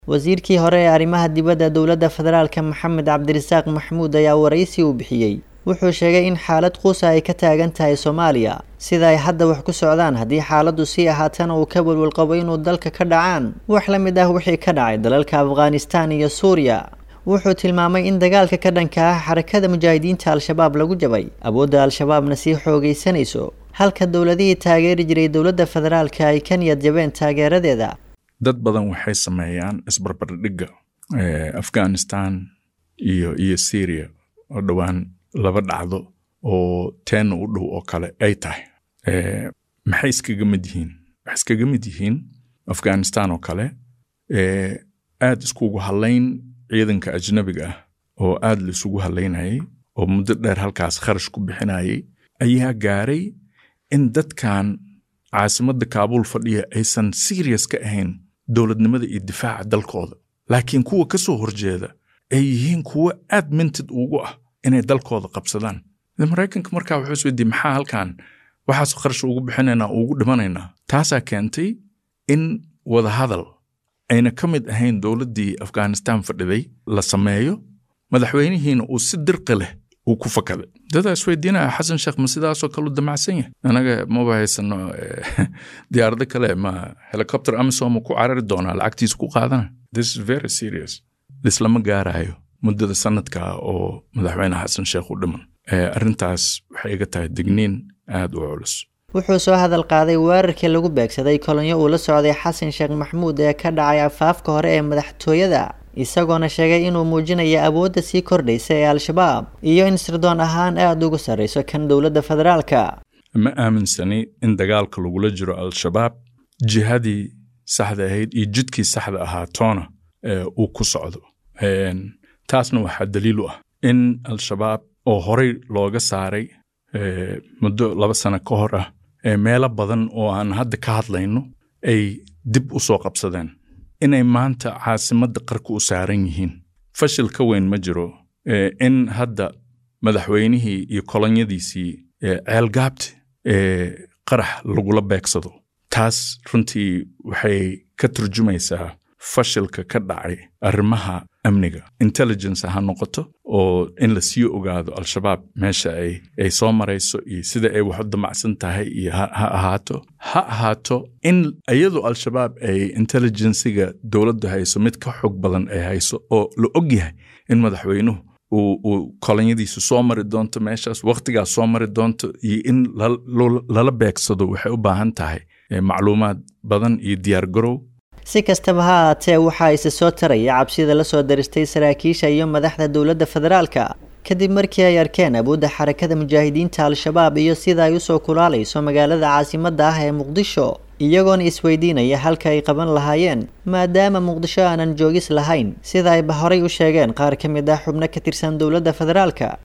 wasiirkii hore ee arrimaha dibadda dowladda federaalka maxamed cabdirasaaq maxmuud ayaa waraysi uu bixiyey wuxuu sheegay in xaalad quusa ay ka taagan tahay soomaaliya sida ay hadda wax ku socdaan haddii xaaladdu sii ahaatana uu ka walwalqabo inuu dalka ka dhacaan wax la mid ah wixii ka dhacay dalalka afghanistan iyo suuriya wuxuu tilmaamay in dagaalka ka dhanka ah xarakada mujaahidiinta al-shabaab lagu jabay awoodda al-shabaabna sii xoogaysanayso halka dowladihii taageeri jiray dowladda federaalka ay ka niyad jabeen taageeradeeda dad badan waxay sameeyaan isbarbardhigga afghanistan iyo iyo syria oo dhowaan laba dhacdo oo teenna u dhow oo kale ay tahay maxay iskaga mid yihiin waxay iskaga mid yihiin afghanistan oo kale aad iskugu hadlayn ciidanka ajnabiga ah oo aad la isugu hadlaynayay oo muddo dheer halkaas kharash ku bixinayay ayaa gaaray in dadkan caasimadda kaabuul fadhiya aysan serious ka ahayn dowladnimada iyo difaaca dalkooda laakiin kuwa ka soo horjeeda ay yihiin kuwo aad mintid ugu ah inay dalkooda qabsadaan maraykanka markaa wuxuu isweydiye maxaa halkan waxaas kharash ugu bixinaynaa ugu dhimanaynaa taasaa keentay in wadahadal ayna ka mid ahayn dowladdii afghanistan fadhiday la sameeyo madaxweynihiina uu si dirqi leh uu ku fakaday dadaa isweydiinaya xasan sheekh ma sidaasoo kale u damacsan yahay anaga maba haysano diyaarado kale ma helicopter amisom ku carari doonaa lacagtiisa ku qaadana this is very serious lislama gaarayo muddada sanadka oo madaxweyne xasan sheekh u dhiman arrintaas waxay iga tahay digniin aad u culus wuxuu soo hadal qaaday weerarkii lagu beegsaday kolonyo uu la socday xasan sheekh maxmuud ee ka dhacay afaafka hore ee madaxtooyada isagoona sheegay inuu muujinayo awoodda sii kordhaysa ee al-shabaab iyo in sirdoon ahaan aada uga sarrayso kan dowladda federaalka ma aaminsani in dagaalka lagula jiro al-shabaab jihadii saxda ahayd iyo jidkii saxda ahaa toona uu ku socdo taasna waxaa daliil u ah in al-shabaab oo horey looga saaray muddo laba sano ka hor ah meelo badan oo aan hadda ka hadlayno ay dib u soo qabsadeen inay maanta caasimadda qarka u saaran yihiin fashil ka weyn ma jiro in hadda madaxweynihii iyo kolonyadiisii ceelgaabti qarax lagula beegsado taas runtii waxay ka turjumaysaa fashilka ka dhacay arrimaha amniga intelligence ha noqoto oo in la sii ogaado al-shabaab meesha ay soo marayso iyo sida ay wax u damacsan tahay iyo ha ahaato ha ahaato in iyadoo al-shabaab ay intelligensiga dowladdu hayso mid ka xog badan ay hayso oo la og yahay in madaxweynuhu uu kolonyadiisu soo mari doonto meeshaas wakhtigaas soo mari doonto iyo in lala beegsado waxay u baahan tahay macluumaad badan iyo diyaargarow si kastaba ha ahaatee waxaa isa soo taraya cabsida la soo daristay saraakiisha iyo madaxda dowladda federaalka kadib markii ay arkeen awoodda xarakada mujaahidiinta al-shabaab iyo sida ay usoo kulaalayso magaalada caasimadda ah ee muqdisho iyagoona isweydiinaya halka ay qaban lahaayeen maadaama muqdisho aanan joogis lahayn sida ayba horay u sheegeen qaar ka mid ah xubno ka tirsan dowladda federaalka